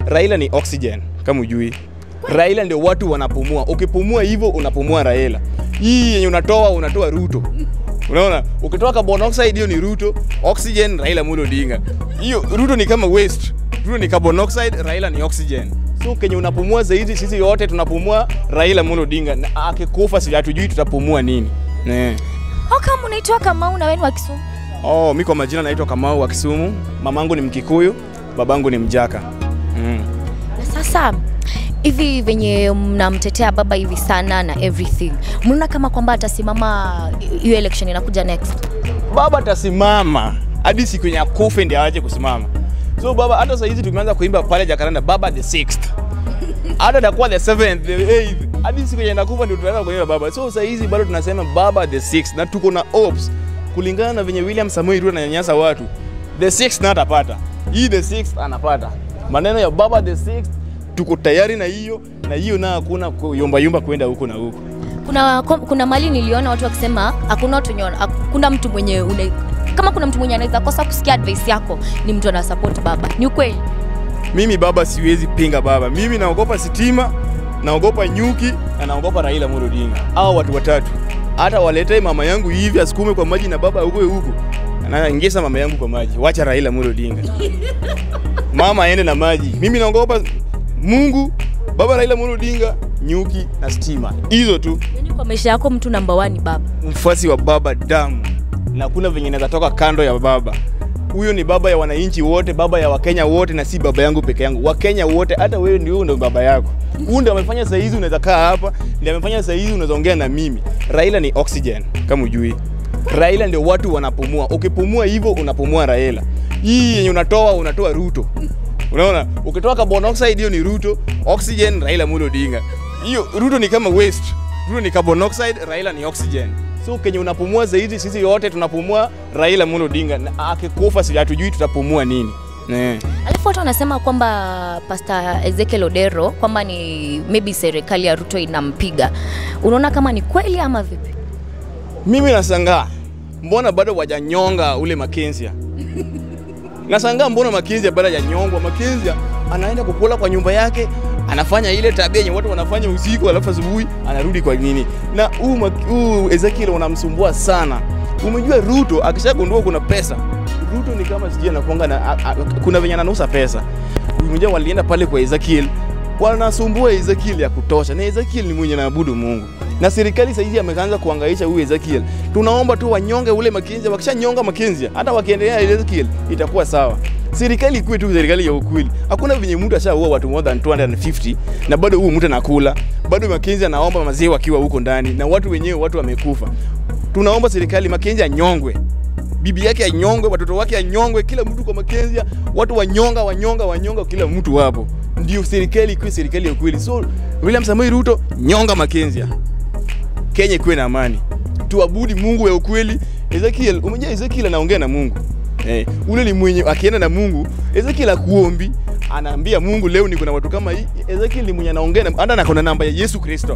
Raila ni oxygen kama ujui. Raila ndio watu wanapumua. Ukipumua hivyo unapumua Raila. Hii yenye unatoa unatoa Ruto. Unaona? Ukitoa carbon dioxide hiyo ni Ruto, oxygen Raila Amolo Odinga. Hiyo Ruto ni kama waste. Ruto ni carbon dioxide, Raila ni oxygen. So kenye unapumua zaidi sisi yote tunapumua Raila Amolo Odinga. Na akikufa si hatujui tutapumua nini. Eh. How come unaitwa Kamau na wewe ni wa Kisumu? Oh, mi kwa majina naitwa Kamau wa Kisumu. Mamangu ni Mkikuyu, babangu ni Mjaka. Mm. Na sasa hivi venye mnamtetea baba hivi sana na everything, mnaona kama kwamba atasimama hiyo election inakuja next? Baba atasimama hadi siku yenye akufe ndio aje kusimama. So baba, hata saa hizi tumeanza kuimba pale Jacaranda, baba the sixth, hata atakuwa the seventh, the eighth, hadi siku yenye nakufa ndio tunaanza kuimba baba. So saa hizi bado tunasema baba the sixth, na tuko na hopes kulingana na venye William Samoei Ruto ananyanyasa watu, the sixth na atapata hii, the sixth anapata maneno ya baba the sixth. Tuko tayari na hiyo na hiyo, na hakuna kuyumba yumba kwenda huko na huko. Kuna kuna mali niliona watu wakisema hakuna watu wenye hakuna mtu mwenye une, kama kuna mtu mwenye anaweza kosa kusikia advice yako ni mtu ana support baba. Ni ukweli? Mimi baba siwezi pinga baba. Mimi naogopa sitima, naogopa nyuki na naogopa Raila Amolo Odinga. Hao watu watatu. Hata walete mama yangu hivi asukume kwa maji na baba huko huko. Anaingiza mama yangu kwa maji. Wacha Raila Amolo Odinga. Mama aende na maji. Mimi naogopa Mungu, baba Raila Amolo Odinga, nyuki na stima. Hizo tu. Yaani kwa maisha yako mtu namba 1 ni baba. Mfuasi wa baba damu. Na kuna venye naweza toka kando ya baba. Huyo ni baba ya wananchi wote, baba ya Wakenya wote, na si baba yangu peke yangu. Wakenya wote, hata wewe ndio ndio baba yako. Huyu ndio amefanya saa hizi unaweza kaa hapa, ndio amefanya saa hizi unaweza ongea na mimi. Raila ni oxygen kama ujui. Raila ndio watu wanapumua. Ukipumua hivyo unapumua Raila. Hii yenye unatoa unatoa Ruto. Unaona? Ukitoa carbon dioxide hiyo ni Ruto, oxygen Raila Amolo Odinga. Hiyo Ruto ni kama waste. Ruto ni carbon dioxide, Raila ni oxygen. So kenye unapumua zaidi sisi yote tunapumua Raila Amolo Odinga. Na akikufa si hatujui tutapumua nini. Eh. Alafu watu wanasema kwamba Pastor Ezekiel Odero kwamba ni maybe serikali ya Ruto inampiga. Unaona kama ni kweli ama vipi? Mimi nashangaa mbona bado wajanyonga ule Makenzia. Nashangaa mbona Makenzia bado hajanyongwa. Makenzia anaenda kukula kwa nyumba yake, anafanya ile tabia yenye watu wanafanya usiku, alafu asubuhi anarudi kwa nini. Na huu Mak- huu Ezekiel unamsumbua sana. Umejua Ruto akishagundua kuna pesa, Ruto ni kama sijui anakuanga na a, a, kuna venye ananusa pesa. Umejua walienda pale kwa Ezekiel wanasumbua Ezekiel ya kutosha, na Ezekiel ni mwenye naabudu Mungu na serikali saizi ameanza kuangaisha huyu Ezekiel. Tunaomba tu wanyonge ule Makenzia, wakishanyonga Makenzia, hata wakiendelea Ezekiel itakuwa sawa. Serikali ikuwe tu serikali ya ukweli. Hakuna venye mtu ashaua watu more than 250 na bado huyu mtu anakula, bado Makenzia anaomba maziwa wakiwa huko ndani, na watu wenyewe watu wamekufa. Tunaomba serikali Makenzia anyongwe, bibi yake anyongwe, watoto wake anyongwe, kila mtu kwa Makenzia, watu wanyonga wanyonga wanyonga, kila mtu wapo. Ndio serikali ikuwe serikali ya ukweli. So William Samoei Ruto, nyonga Makenzia. Kenya ikuwe na amani, tuabudi Mungu ya ukweli. Ezekiel, umejua Ezekiel anaongea na Mungu eh, ule ni mwenye akienda na Mungu. Ezekiel akuombi, anaambia Mungu, leo niko na watu kama hii. Ezekiel ni mwenye anaongea na hata ako na namba ya Yesu Kristo.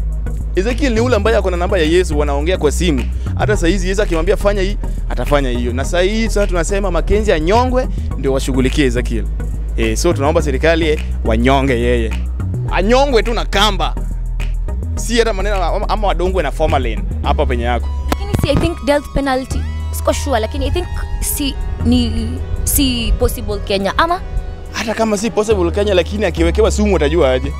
Ezekiel ni ule ambaye ako na namba ya Yesu, wanaongea kwa simu. Hata saa hizi Yesu akimwambia fanya hii, atafanya hiyo. Na saa hii sasa tunasema Makenzi anyongwe ndio washughulikie Ezekiel. Eh, so tunaomba serikali eh, wanyonge yeye, anyongwe tu na kamba, si hata maneno ama- ama wadongwe na formalin hapa penye yako. Lakini si I think death penalty. Siko sure lakini I think si ni si possible Kenya ama Hata kama si possible Kenya, lakini akiwekewa sumu utajua aje?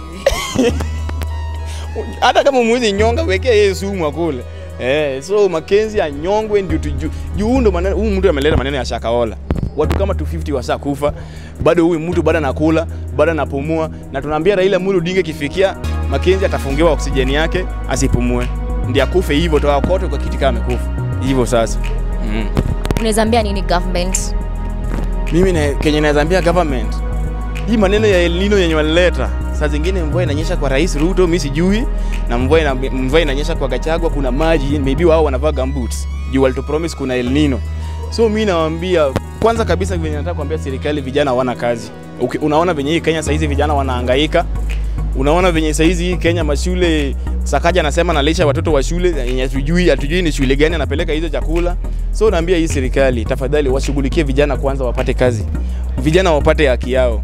hata kama mwezi nyonga, wekea yeye sumu akule. Eh, so Makenzi anyongwe ndio tujue. Juu huyu ndo maneno huyu mtu ameleta maneno ya Shakahola. Watu kama 250 washakufa, bado huyu mtu bado anakula, bado anapumua na tunaambia Raila Amolo Odinga kifikia Makenzi atafungiwa oksijeni yake asipumue. Ndiye akufe hivyo toka kote kwa kiti kama amekufa. Hivyo sasa. Mm. unaweza ambia nini government? Mimi na Kenya naweza ambia government hii maneno ya El Nino yenye walileta, saa zingine mvua inanyesha kwa Rais Ruto, mimi sijui, na mvua ina, mvua inanyesha kwa Gachagua, kuna maji, maybe wao wanavaa gumboots juu walito promise kuna El Nino. So mimi nawaambia kwanza kabisa, venye nataka kuambia serikali, vijana hawana kazi. Uki, unaona venye hii Kenya saizi vijana wanahangaika, unaona venye saizi hii Kenya mashule Sakaja anasema analisha watoto wa shule yenye hatujui hatujui ni shule gani anapeleka hizo chakula. So naambia hii serikali tafadhali washughulikie vijana kwanza, wapate kazi, vijana wapate haki yao.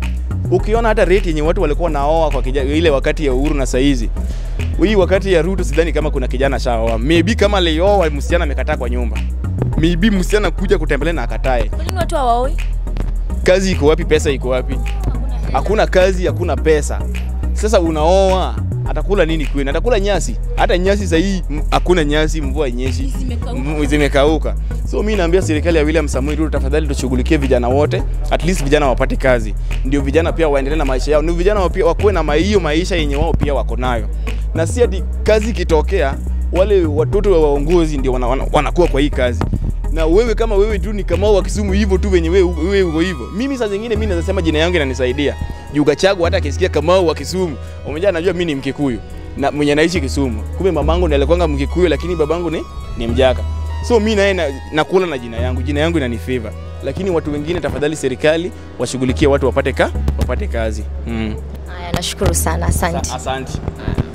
Ukiona hata rate yenye watu walikuwa naoa kwa kijana, ile wakati ya Uhuru na saizi hii wakati ya Ruto, sidhani kama kuna kijana shaoa. Maybe kama alioa msichana amekataa kwa nyumba, maybe msichana kuja kutembelea na akatae. Kwa nini watu hawaoi? Kazi iko wapi? Pesa iko wapi? Hakuna kazi, hakuna pesa. Sasa unaoa atakula nini kwenu? Atakula nyasi? Hata nyasi sasa hii m- hakuna nyasi, mvua inyeshi, m- zimekauka. So mimi naambia serikali ya William Samoei Ruto, tafadhali tushughulikie vijana wote, at least vijana wapate kazi, ndio vijana pia waendelee na maisha yao, ndio vijana wao pia wakuwe na ma- hiyo maisha yenye wao pia wako nayo, na si ati kazi ikitokea wale watoto wa waongozi ndio wana, wana, wanakuwa kwa hii kazi na wewe kama wewe tu ni kama wa Kisumu hivyo tu venye wewe wewe uko hivyo. Mimi saa zingine mimi naweza sema jina yangu inanisaidia. Juu Gachagua hata akisikia Kamau wa Kisumu, umejaa anajua mimi ni Mkikuyu na mwenye naishi Kisumu. Kumbe mamangu ndiye alikuwa Mkikuyu lakini babangu ni ni Mjaka. So mimi naye na, nakula na jina yangu. Jina yangu inanifavor. Lakini watu wengine tafadhali serikali washughulikie watu wapate ka wapate kazi. Mm. Haya, nashukuru sana, asante. Asante.